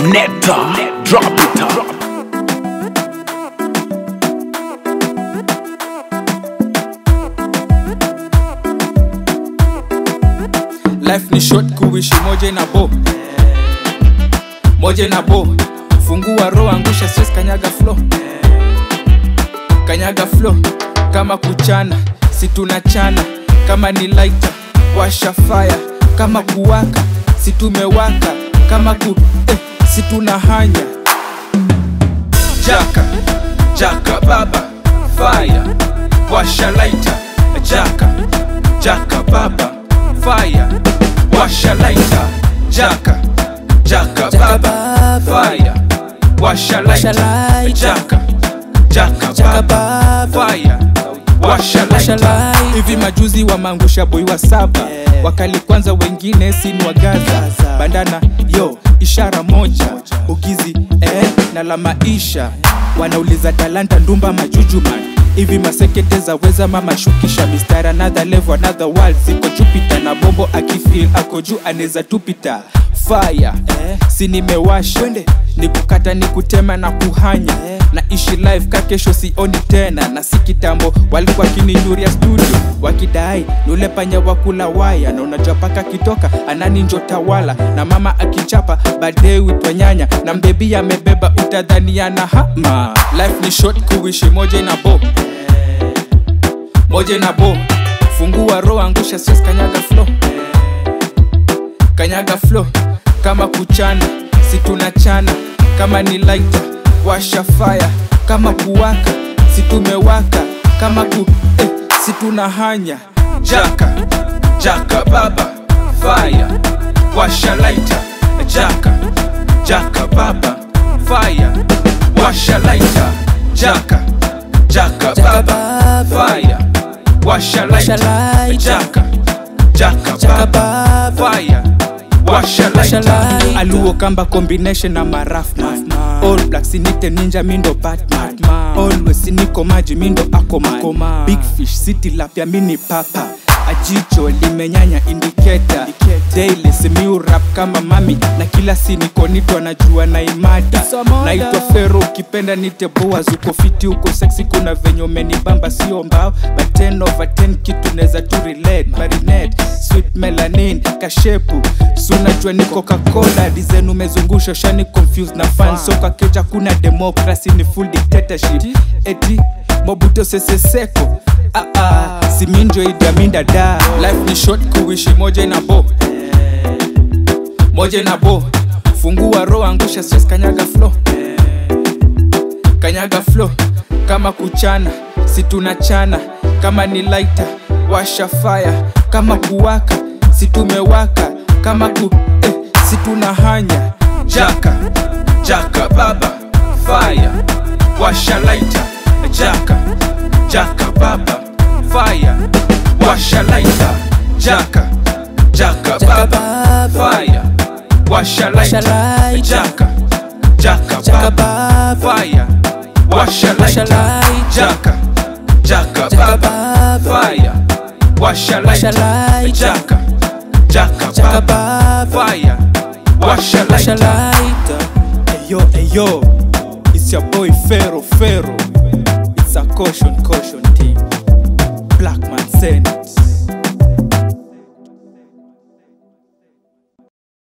Netta, drop it up. life ni short kuishi moja na bo moja na bo fungua roho angusha stress kanyaga flow kanyaga flow kama kuchana si tunachana kama ni lighter washa fire kama kuwaka si tumewaka kama ku eh, si tunahanya jaka jaka baba fire washa lighter jaka jaka baba fire washa lighter jaka jaka baba fire washa lighter jaka jaka baba fire washa lighter hivi majuzi wamangusha boi wa saba wakali kwanza wengine sini wa gaza bandana yo ishara moja ugizi eh, na la maisha wanauliza talanta ndumba majujuman hivi masekete za weza mama shukisha mistari another level another world ziko jupiter na bombo akifil ako juu anaweza tupita fire eh, si nimewasha ni kukata ni kutema na kuhanya na ishi live ka kesho sioni tena na si kitambo walikuwa kininyuria studio wakidai nule panya wakula waya na unajua paka kitoka anani njo tawala na mama akichapa baadaye witwa nyanya na mbebi amebeba utadhaniana hama life ni short kuishi moja na bo moja na bo fungua roho angusha stress kanyaga flow kanyaga flow kama kuchana si tunachana kama ni lighter washa fire kama kuwaka si tumewaka kama ku eh, si tunahanya jaka jaka baba fire washa lighter jaka jaka baba fire washa lighter jaka jaka baba fire washa lighter jaka jaka baba fire washa lighter aluo kamba combination na marafman all black sinite ninja mindo batman always niko maji mindo akoma big fish city lapya mini papa ajicho limenyanya indiketa daily simiu rap kama mami na kila siniko nito anajua na imada naitwa fero ukipenda nite boas uko fiti uko sexy kuna venye umenibamba sio mbao but 10 over 10 kitu neza tu relate marinette sweet melanin kashepu sunajua ni coca-cola dizen umezungusha shani confused na fan so kwa keja kuna democracy ni full dictatorship eti mobuto seseseko ah, ah, siminjo idaminda da life ni short kuishi moja na bo moja na bo fungua roho angusha stress kanyaga flow kanyaga flow kama kuchana si tunachana kama ni lighter washa fire kama kuwaka si tumewaka kama ku eh, si tunahanya jaka jaka baba fire washa lighter jaka jaka baba fire washa lighter jaka jaka baba fire washa lighter jaka jaka baba fire washa lighter jaka jaka baba fire washa lighter jaka jaka baba fire washa lighter Ayo, ayo, it's your boy Fero, Fero. It's a caution, caution team. Black man Senate.